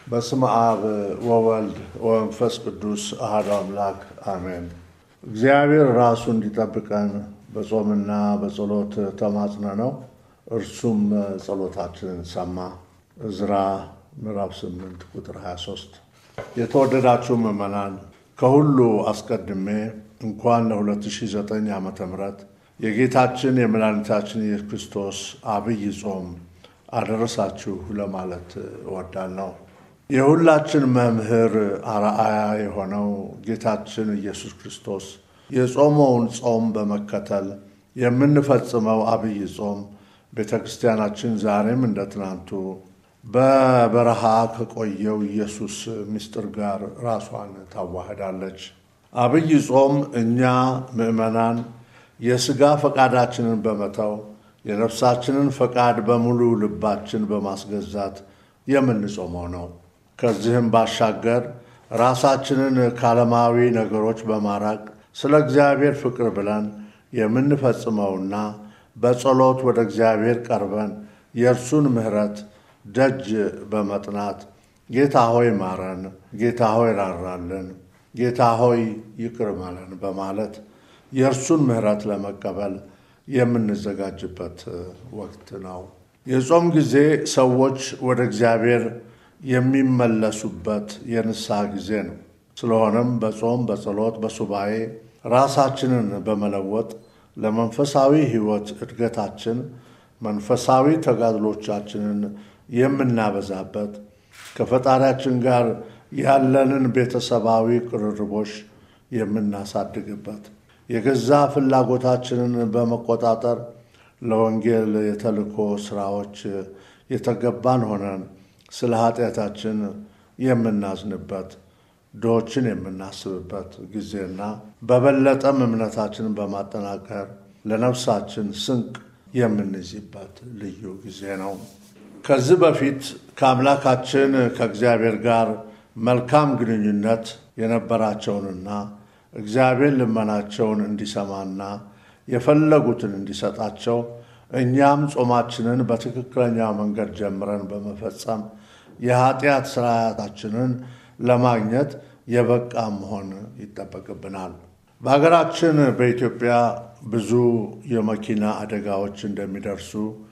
በስመ አብ ወወልድ ወመንፈስ ቅዱስ አሐዱ አምላክ አሜን። እግዚአብሔር ራሱ እንዲጠብቀን በጾምና በጸሎት ተማጽነ ነው። እርሱም ጸሎታችንን ሰማ። ዕዝራ ምዕራፍ 8 ቁጥር 23። የተወደዳችሁ ምዕመናን ከሁሉ አስቀድሜ እንኳን ለ2009 ዓ ም የጌታችን የመድኃኒታችን የኢየሱስ ክርስቶስ አብይ ጾም አደረሳችሁ ለማለት እወዳለሁ። የሁላችን መምህር አርአያ የሆነው ጌታችን ኢየሱስ ክርስቶስ የጾመውን ጾም በመከተል የምንፈጽመው አብይ ጾም ቤተ ክርስቲያናችን ዛሬም እንደ ትናንቱ በበረሃ ከቆየው ኢየሱስ ምስጢር ጋር ራሷን ታዋህዳለች። አብይ ጾም እኛ ምዕመናን የሥጋ ፈቃዳችንን በመተው የነፍሳችንን ፈቃድ በሙሉ ልባችን በማስገዛት የምንጾመው ነው። ከዚህም ባሻገር ራሳችንን ከዓለማዊ ነገሮች በማራቅ ስለ እግዚአብሔር ፍቅር ብለን የምንፈጽመውና በጸሎት ወደ እግዚአብሔር ቀርበን የእርሱን ምሕረት ደጅ በመጥናት ጌታ ሆይ ማረን፣ ጌታ ሆይ ራራልን፣ ጌታ ሆይ ይቅር በለን በማለት የእርሱን ምሕረት ለመቀበል የምንዘጋጅበት ወቅት ነው። የጾም ጊዜ ሰዎች ወደ እግዚአብሔር የሚመለሱበት የንስሐ ጊዜ ነው። ስለሆነም በጾም በጸሎት በሱባኤ ራሳችንን በመለወጥ ለመንፈሳዊ ሕይወት እድገታችን መንፈሳዊ ተጋድሎቻችንን የምናበዛበት ከፈጣሪያችን ጋር ያለንን ቤተሰባዊ ቅርርቦች የምናሳድግበት የገዛ ፍላጎታችንን በመቆጣጠር ለወንጌል የተልእኮ ስራዎች የተገባን ሆነን ስለ ኃጢአታችን የምናዝንበት ድሆችን የምናስብበት ጊዜና በበለጠም እምነታችንን በማጠናከር ለነፍሳችን ስንቅ የምንይዝበት ልዩ ጊዜ ነው። ከዚህ በፊት ከአምላካችን ከእግዚአብሔር ጋር መልካም ግንኙነት የነበራቸውንና እግዚአብሔር ልመናቸውን እንዲሰማና የፈለጉትን እንዲሰጣቸው እኛም ጾማችንን በትክክለኛ መንገድ ጀምረን በመፈጸም የኃጢአት ስርዓታችንን ለማግኘት የበቃ መሆን ይጠበቅብናል። በሀገራችን በኢትዮጵያ ብዙ የመኪና አደጋዎች እንደሚደርሱ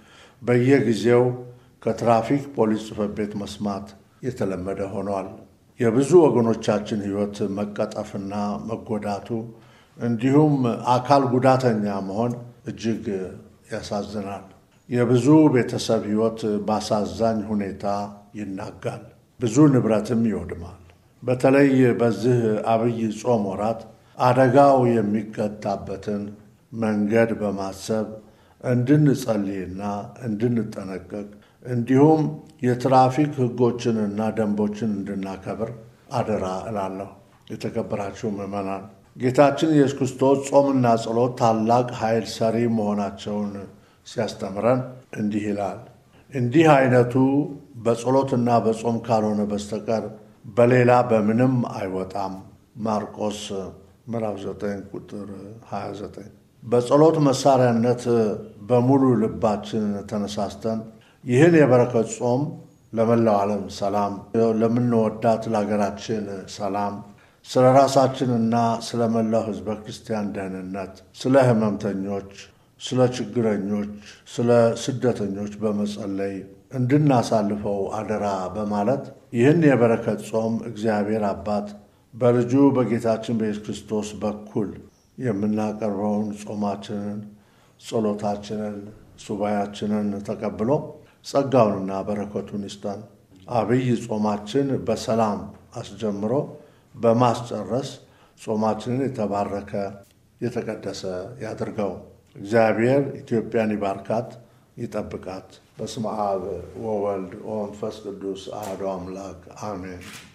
በየጊዜው ከትራፊክ ፖሊስ ጽሕፈት ቤት መስማት የተለመደ ሆኗል። የብዙ ወገኖቻችን ሕይወት መቀጠፍና መጎዳቱ እንዲሁም አካል ጉዳተኛ መሆን እጅግ ያሳዝናል። የብዙ ቤተሰብ ሕይወት በአሳዛኝ ሁኔታ ይናጋል፣ ብዙ ንብረትም ይወድማል። በተለይ በዚህ አብይ ጾም ወራት አደጋው የሚቀጣበትን መንገድ በማሰብ እንድንጸልይና እንድንጠነቀቅ እንዲሁም የትራፊክ ሕጎችንና ደንቦችን እንድናከብር አደራ እላለሁ። የተከበራችሁ ምዕመናን ጌታችን ኢየሱስ ክርስቶስ ጾምና ጸሎት ታላቅ ኃይል ሰሪ መሆናቸውን ሲያስተምረን እንዲህ ይላል። እንዲህ አይነቱ በጸሎትና በጾም ካልሆነ በስተቀር በሌላ በምንም አይወጣም። ማርቆስ ምዕራፍ 9 ቁጥር 29። በጸሎት መሳሪያነት በሙሉ ልባችን ተነሳስተን ይህን የበረከት ጾም ለመላው ዓለም ሰላም፣ ለምንወዳት ለሀገራችን ሰላም፣ ስለ ራሳችንና ስለ መላው ሕዝበ ክርስቲያን ደህንነት፣ ስለ ሕመምተኞች፣ ስለ ችግረኞች፣ ስለ ስደተኞች በመጸለይ እንድናሳልፈው አደራ በማለት ይህን የበረከት ጾም እግዚአብሔር አባት በልጁ በጌታችን በኢየሱስ ክርስቶስ በኩል የምናቀርበውን ጾማችንን፣ ጸሎታችንን፣ ሱባያችንን ተቀብሎ ጸጋውንና በረከቱን ይስጠን። አብይ ጾማችን በሰላም አስጀምሮ በማስጨረስ ጾማችንን የተባረከ የተቀደሰ ያድርገው። እግዚአብሔር ኢትዮጵያን ይባርካት፣ ይጠብቃት። በስመ አብ ወወልድ ወመንፈስ ቅዱስ አሐዱ አምላክ አሜን።